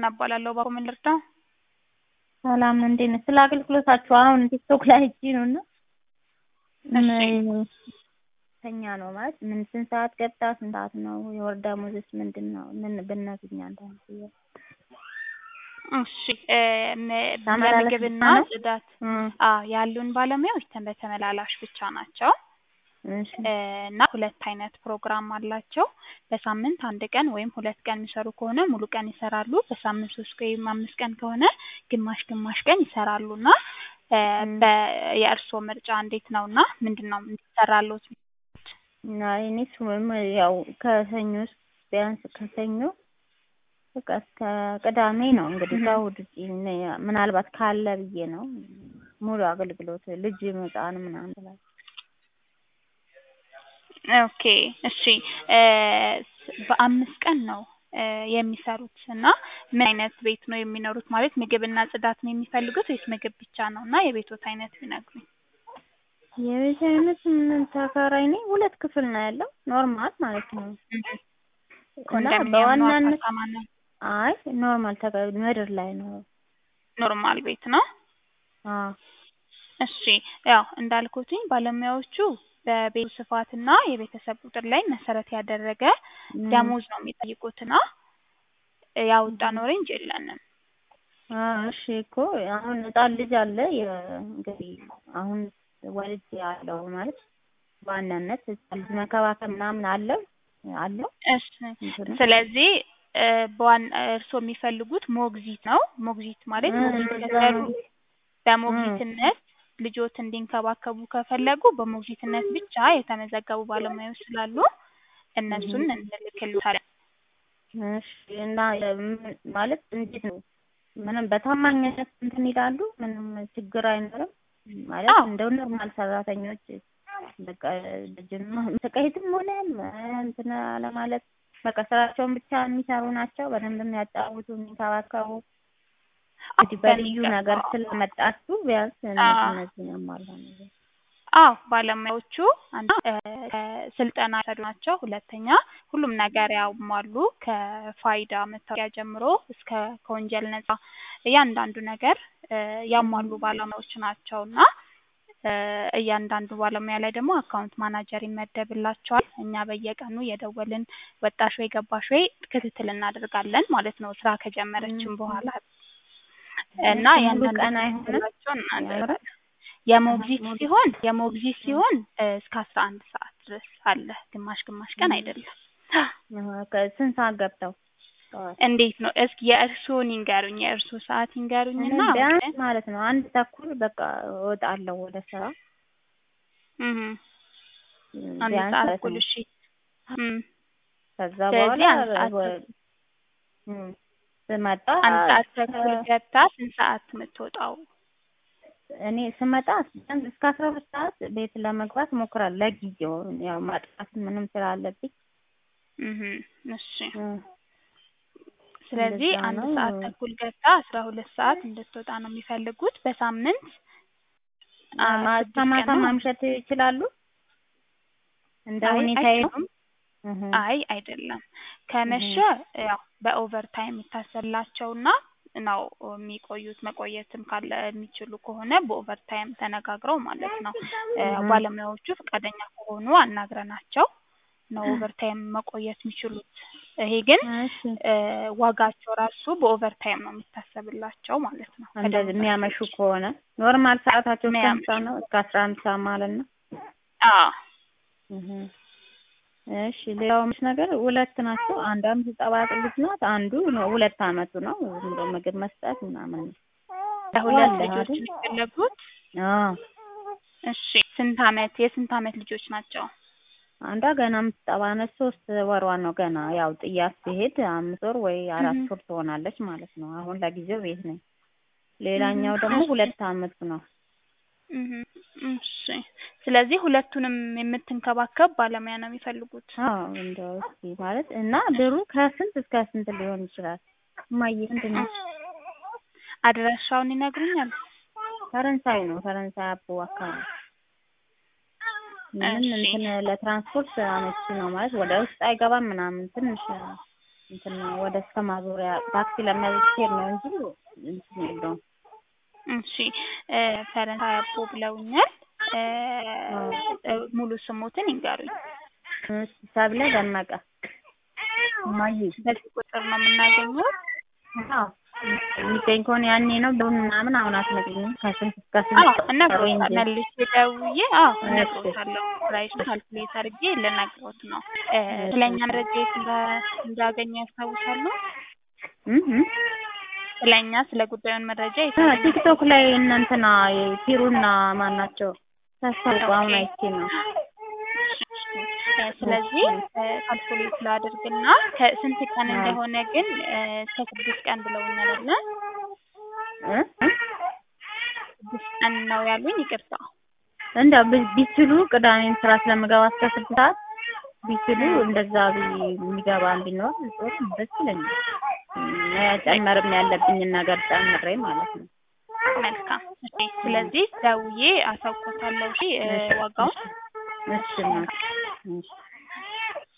እናባላለሁ ባኮ ምን ልርዳው? ሰላም እንዴት ነሽ? ስለ አገልግሎታችሁ አሁን ቲክቶክ ላይ አይቼ ነው እና ተኛ ነው ማለት ምን ስንት ሰዓት ገብታ ስንት ሰዓት ነው የወር ደመወዝስ ምንድን ነው? ምን ብትነግሪኝ አንዳንድ ጥያቄ እሺ የምግብና ጽዳት አዎ ያሉን ባለሙያዎች በተመላላሽ ብቻ ናቸው እና ሁለት አይነት ፕሮግራም አላቸው። በሳምንት አንድ ቀን ወይም ሁለት ቀን የሚሰሩ ከሆነ ሙሉ ቀን ይሰራሉ። በሳምንት ሶስት ወይም አምስት ቀን ከሆነ ግማሽ ግማሽ ቀን ይሰራሉ እና የእርስዎ ምርጫ እንዴት ነው እና ምንድን ነው እንዲሰራልዎት? እኔ እሱም ያው ከሰኞ ቢያንስ ከሰኞ በቃ እስከ ቅዳሜ ነው እንግዲህ ከእሑድ ውጪ ምናልባት ካለ ብዬ ነው ሙሉ አገልግሎት ልጅ መጫን ምናምን ብላ ኦኬ እሺ በአምስት ቀን ነው የሚሰሩት እና ምን አይነት ቤት ነው የሚኖሩት? ማለት ምግብና ጽዳት ነው የሚፈልጉት ወይስ ምግብ ብቻ ነው? እና የቤትዎት አይነት ቢነግሩኝ። የቤት አይነት ምን ተከራይ ነኝ። ሁለት ክፍል ነው ያለው ኖርማል ማለት ነው። እና በዋናነት አይ ኖርማል ተከራይ ምድር ላይ ነው። ኖርማል ቤት ነው። አዎ እሺ ያው እንዳልኩትኝ ባለሙያዎቹ በቤቱ ስፋትና የቤተሰብ ቁጥር ላይ መሰረት ያደረገ ደሞዝ ነው የሚጠይቁትና ያወጣነው ሬንጅ የለንም። እሺ እኮ አሁን ህጻን ልጅ አለ እንግዲህ አሁን ወልጅ ያለው ማለት በዋናነት ህጻን ልጅ መንከባከብ ምናምን አለው አለው። እሺ ስለዚህ በዋና እርስዎ የሚፈልጉት ሞግዚት ነው። ሞግዚት ማለት ሞግዚት ከሰሩ በሞግዚትነት ልጆት እንዲንከባከቡ ከፈለጉ በሞግዚትነት ብቻ የተመዘገቡ ባለሙያዎች ስላሉ እነሱን እንልክልዎታለን። እሺ እና ማለት እንዴት ነው? ምንም በታማኝነት እንትን ይላሉ? ምንም ችግር አይኖርም? ማለት እንደው ኖርማል ሰራተኞች በቃ ልጅን ስቃይትም ሆነ እንትን ለማለት በቃ ስራቸውን ብቻ የሚሰሩ ናቸው። በደንብ የሚያጫውቱ የሚንከባከቡ እንግዲህ በልዩ ነገር ስለመጣችሁ ቢያንስ እነዚህ ያሟላ ነገር አዎ ባለሙያዎቹ አንዱ ስልጠና የወሰዱ ናቸው። ሁለተኛ ሁሉም ነገር ያሟሉ ከፋይዳ መታወቂያ ጀምሮ እስከ ከወንጀል ነጻ እያንዳንዱ ነገር ያሟሉ ባለሙያዎች ናቸው እና እያንዳንዱ ባለሙያ ላይ ደግሞ አካውንት ማናጀር ይመደብላቸዋል። እኛ በየቀኑ እየደወልን ወጣሽ ወይ ገባሽ ወይ ክትትል እናደርጋለን ማለት ነው ስራ ከጀመረችን በኋላ እና ቀን አይሆንም እናደርጋለን። የሞግዚት ሲሆን የሞግዚት ሲሆን እስከ አስራ አንድ ሰዓት ድረስ አለ። ግማሽ ግማሽ ቀን አይደለም። ስንት ሰዓት ገብተው እንዴት ነው? እስኪ የእርስዎን ይንገሩኝ። የእርስዎ ሰዓት ይንገሩኝና ቢያንስ ማለት ነው አንድ ተኩል በቃ እወጣለሁ ወደ ስራ። አንድ ሰዓት ተኩል እሺ። ከዛ በኋላ ስመጣ አንድ ሰዓት ተኩል ገብታ ስንት ሰዓት የምትወጣው? እኔ ስመጣ እስከ አስራ ሁለት ሰዓት ቤት ለመግባት እሞክራለሁ። ለጊዜው ያው ማጥፋት ምንም ስላለብኝ እሺ ስለዚህ አንድ ሰዓት ተኩል ገብታ አስራ ሁለት ሰዓት እንድትወጣ ነው የሚፈልጉት። በሳምንት እስከ ማታ ማምሸት ይችላሉ? እንደ ሁኔታዬ ነው። አይ አይደለም። ከመሸ ያው በኦቨር ታይም ይታሰላቸውና ነው የሚቆዩት። መቆየትም ካለ የሚችሉ ከሆነ በኦቨር ታይም ተነጋግረው ማለት ነው። ባለሙያዎቹ ፈቃደኛ ከሆኑ አናግረናቸው ነው ኦቨር ታይም መቆየት የሚችሉት። ይሄ ግን ዋጋቸው ራሱ በኦቨር ታይም ነው የሚታሰብላቸው ማለት ነው። እንደዚህ የሚያመሹ ከሆነ ኖርማል ሰዓታቸው እስከ አምሳ ነው እስከ አስራ አንድ ሰዓት ማለት ነው። አዎ እሺ ሌላው ምሽ ነገር ሁለት ናቸው። አንዷ የምትጠባቅ ልጅ ናት። አንዱ ሁለት አመቱ ነው። ዝም ብሎ ምግብ መስጠት ምናምን ነው። ለሁለት ልጆች የሚፈለጉት? እሺ ስንት አመት የስንት አመት ልጆች ናቸው? አንዷ ገና የምትጠባ ነች። ሶስት ወሯ ነው ገና። ያው ጥያት ሲሄድ አምስት ወር ወይ አራት ወር ትሆናለች ማለት ነው። አሁን ለጊዜው ቤት ነኝ። ሌላኛው ደግሞ ሁለት አመቱ ነው። እሺ ስለዚህ ሁለቱንም የምትንከባከብ ባለሙያ ነው የሚፈልጉት? አዎ እንደው እስኪ ማለት እና ብሩ ከስንት እስከ ስንት ሊሆን ይችላል? እማዬ ምንድን ነው? አድራሻውን ይነግሩኛል? ፈረንሳይ ነው። ፈረንሳይ አቦ አካባቢ ምንም እንትን ለትራንስፖርት አመቺ ነው ማለት ወደ ውስጥ አይገባም ምናምን ትንሽ እንትን ወደ እስከ ማዞሪያ ታክሲ ለመሄድ ነው እንጂ እንትን የለውም። እሺ እ ፈረንሳይ አቦ ብለውኛል። እ እ ሙሉ ስሞትን ይንገሩኝ። እሺ ሰብለ ደመቀ እማዬ በዚህ ቁጥር ነው የምናገኘው? አዎ የሚገኝ ከሆነ ያኔ ነው ብሩን ምናምን አሁን አትነግሪኝም? ከስንት እስከ አዎ ስንት እነግሮታለሁ። መልሼ ደውዬ አዎ እሺ። እነግሮታለሁ። ፕራይሱን ካልኩሌት አድርጌ ልነግሮት ነው። እ ስለኛ መረጃ የት እንዳ- እንዳገኙ ያስታውሳሉ? እም እም ስለኛ ስለ ጉዳዩን መረጃ የት አ አገኙ? ቲክቶክ ላይ እናንተና ቲሩና ማን ናቸው ታስታውቁ? አሁን አይቼ ነው። እ ስለዚህ እ ካልኩሌት ላድርግና ከስንት ቀን እንደሆነ ግን እ እስከ ስድስት ቀን ብለውኛል አይደለ? እ እ ስድስት ቀን ነው ያሉኝ። ይቅርታ እንደው ቢ- ቢችሉ ቅዳሜም ስራ ስለምገባ እስከ ስድስት ሰዓት ቢችሉ እንደዛ ቢ- የሚገባ ቢኖር ጥሩ ደስ ይለኛል። መጨመርም ያለብኝን ነገር ጨምሬ ማለት ነው። መልካም። እሺ ስለዚህ ደውዬ አሳውቆታለሁ። እሺ እ ዋጋውን እሺ እናት፣ እሺ